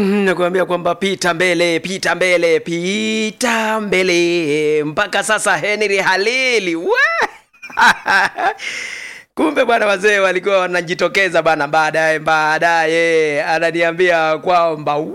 Mm, nakuambia kwamba pita mbele, pita mbele, pita mbele mpaka sasa. Henry Halili we kumbe bwana, wazee walikuwa wanajitokeza bana. Baadaye baadaye ananiambia kwamba wa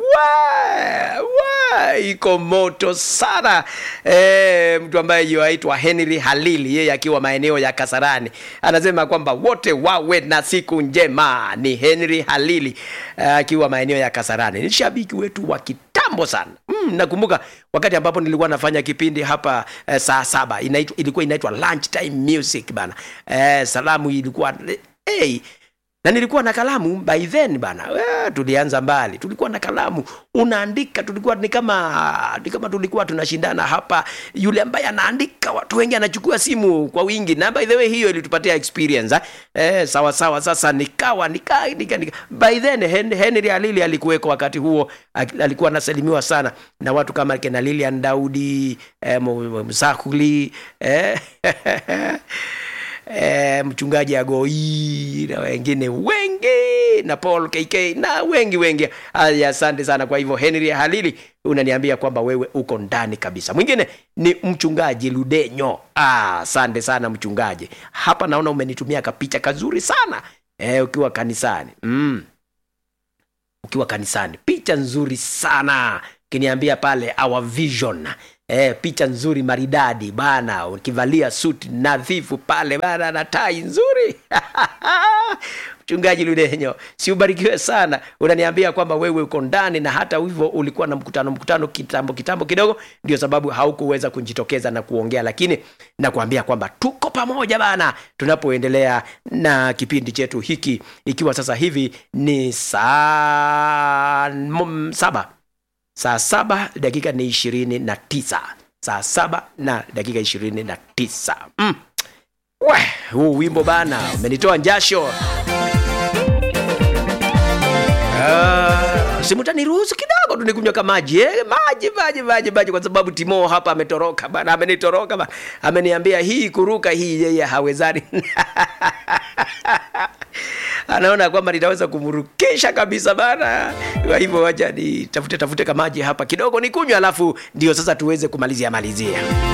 wa iko moto sana e, mtu ambaye yuaitwa Henry Halili, yeye akiwa maeneo ya Kasarani, anasema kwamba wote wawe na siku njema. Ni Henry Halili akiwa maeneo ya Kasarani, ni shabiki wetu wa kitambo sana. Mm, nakumbuka wakati ambapo nilikuwa nafanya kipindi hapa eh, saa saba inaitwa, ilikuwa inaitwa lunch time music bana eh, salamu ilikuwa hey, na nilikuwa na kalamu by then bana eh, tulianza mbali, tulikuwa na kalamu unaandika, tulikuwa ni kama ni kama tulikuwa tunashindana hapa, yule ambaye anaandika watu wengi anachukua simu kwa wingi, na by the way hiyo ilitupatia experience eh, eh sawa sawa. Sasa nikawa nika, nika, nika. by then Hen, Henry Alili alikuweko wakati huo, alikuwa anasalimiwa sana na watu kama kina Lilian Daudi eh, Msakuli eh, E, mchungaji Agoi na wengine wengi na Paul KK na wengi wengi. Haya, asante sana. Kwa hivyo Henry Halili unaniambia kwamba wewe uko ndani kabisa. Mwingine ni mchungaji Ludenyo. Ah, asante sana mchungaji. Hapa naona umenitumia kapicha kazuri sana e, ukiwa kanisani mm. ukiwa kanisani, picha nzuri sana ukiniambia pale our vision E, picha nzuri maridadi bana, ukivalia suti nadhifu pale bana na tai nzuri Mchungaji Ludenyo, si ubarikiwe sana. Unaniambia kwamba wewe uko ndani na hata hivyo ulikuwa na mkutano mkutano kitambo kitambo kidogo, ndio sababu haukuweza kujitokeza na kuongea, lakini nakuambia kwamba tuko pamoja bana, tunapoendelea na kipindi chetu hiki, ikiwa sasa hivi ni saa saba saa saba dakika ni ishirini na tisa saa saba na dakika ishirini na tisa mm. We, huu wimbo bana umenitoa njasho uh, simutaniruhusu kidogo tu nikunywa ka maji eh? maji maji maji maji kwa sababu timo hapa ametoroka bana amenitoroka bana ameniambia hii kuruka hii yeye hawezani anaona kwamba nitaweza kumrukisha kabisa bana. Kwa hivyo wacha nitafute tafute kamaji hapa kidogo nikunywa, alafu ndio sasa tuweze kumalizia malizia.